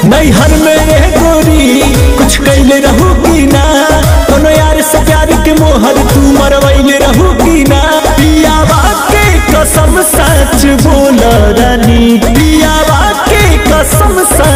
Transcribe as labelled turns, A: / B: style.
A: नैहर में रह गोरी कुछ कैले रहू की ना कोनो यार से प्यार के मोहर तू मरवैले रहू की ना पियावा के कसम सच बोल रानी पियावा के कसम सच